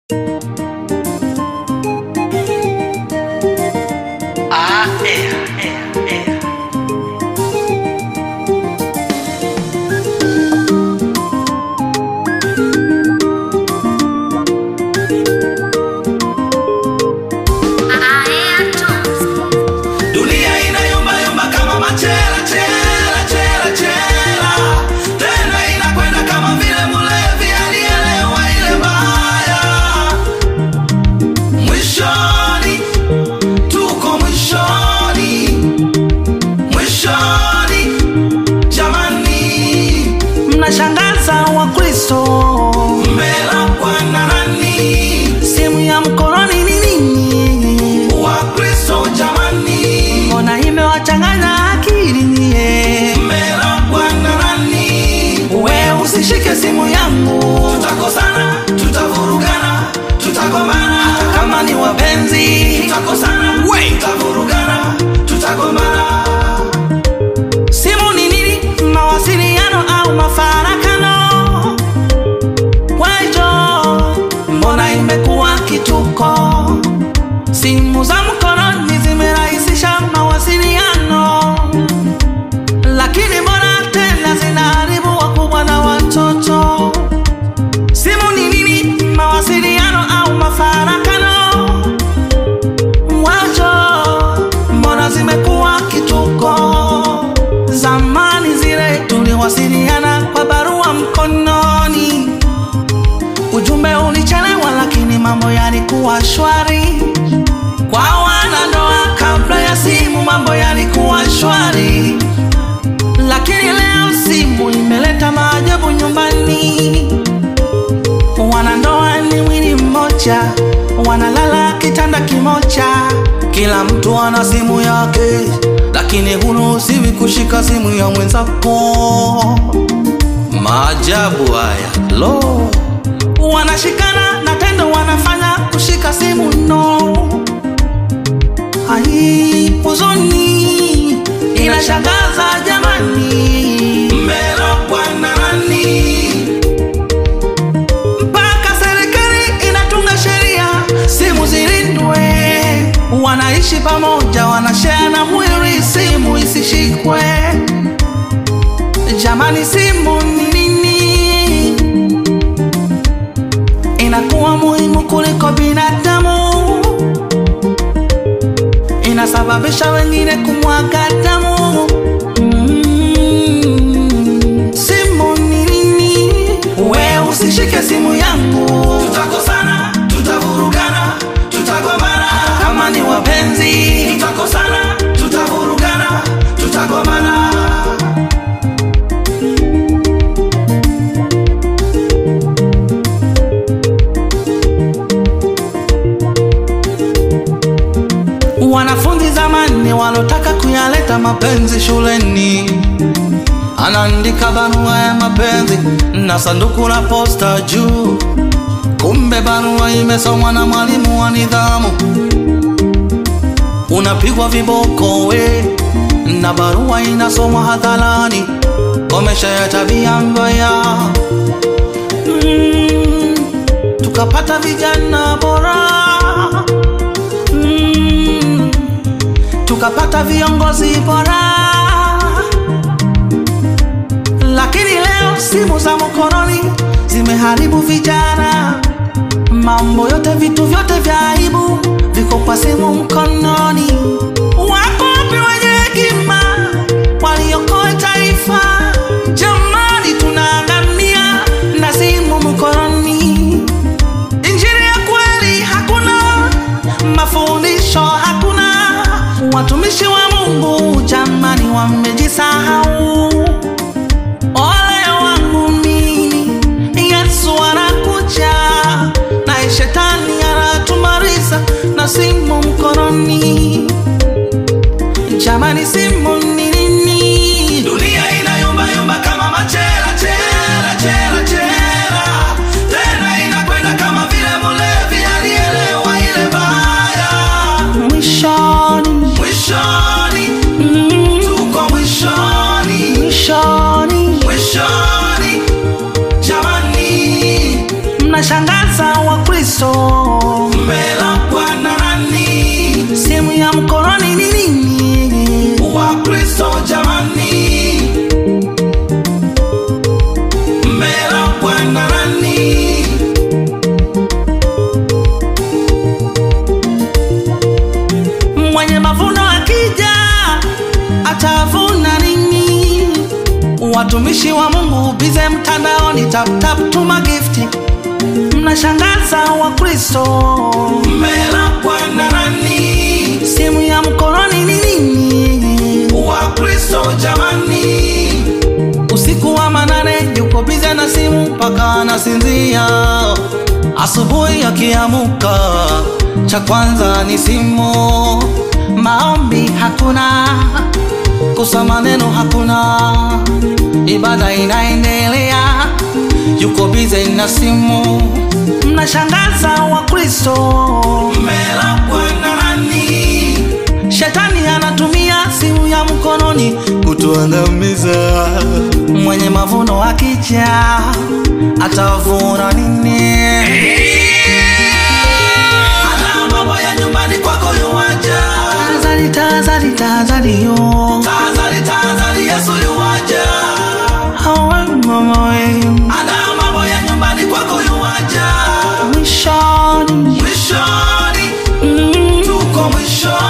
Simu za mkononi zimerahisisha mawasiliano, lakini mbona tena zinaharibu wakubwa na watoto? Simu ni nini? Mawasiliano au mafarakano? Wacho, mbona zimekuwa kituko? Zamani zile tuliwasiliana kwa barua mkononi, ujumbe ulichelewa, lakini mambo yalikuwa shwari. Kwa wanandoa kabla ya simu, mambo yalikuwa shwari, lakini leo simu imeleta maajabu nyumbani. Wanandoa ni mwili mmoja, wanalala kitanda kimoja, kila mtu ana simu yake, lakini huruhusiwi kushika simu ya mwenzako. Maajabu haya lo, wanashikana na tendo wanafanya kushika simu no. Ai, huzuni inashangaza jamani, mmelogwa na nani? mpaka serikali inatunga sheria simu zilindwe. Wanaishi pamoja, wanashare na mwili, simu isishikwe. Jamani, simu ni nini? Inakuwa muhimu kuliko binadamu, inasababisha wengine kumwaga damu. Mm, simu ni nini? We usishike simu yangu, tutakosana, tutavurugana, tutagombana. Kama ni wapenzi, tutakosana, tutavurugana, tutagombana. Wanafunzi zamani walotaka kuyaleta mapenzi shuleni, anaandika barua ya mapenzi na sanduku la posta juu, kumbe barua imesomwa na mwalimu wa nidhamu. Unapigwa viboko we, na barua inasomwa hadharani. Komesha ya tabia mbaya. Mm, tukapata vijana bora mm, tukapata viongozi bora, lakini leo simu za mkononi zimeharibu vijana. Mambo yote, vitu vyote vya aibu viko kwa simu mkononi. Wako wapi wenye hekima waliokoa taifa? Jamani, tunaangamia na simu mkononi. Injili ya kweli hakuna, mafundisho hakuna. Watumishi wa Mungu jamani, wamejisahau. Ole wangu mimi, Yesu anakuja na shetani anatumaliza na simu mkononi. Jamani, simu ni nini? Dunia inayumbayumba kama machela chela chela chela, tena inakwenda kama vile mlevi alielewa ile baya. Mwishoni, mwishoni, mm, tuko mwishoni, mwishoni, mwishoni. Jamani, mnashangaza Wakristo Watumishi wa Mungu bize mtandaoni, tap tap tuma gifti, mnashangaza Wakristo. Mmelakwa na nani? Simu ya mkononi ni nini? Wakristo jamani, Usiku wa manane yuko bize na simu mpaka anasinzia. Asubuhi akiamuka, cha kwanza ni simu. Maombi hakuna, kusoma neno hakuna, ibada inaendelea, yuko bize na simu. Mnashangaza Wakristo. mmelakwa na nani? Shetani anatumia simu ya mkononi kutuangamiza. Mwenye mavuno akija atavuna nini? Ana mambo ya nyumbani kwako yuwaja. Tahadhari, tahadhari, tahadhari yo. Tahadhari, tahadhari, Yesu yuwaja. Awe mama we. Ana mambo ya nyumbani kwako yuwaja. Mwishoni. Mwishoni, Mm. tuko mwishoni.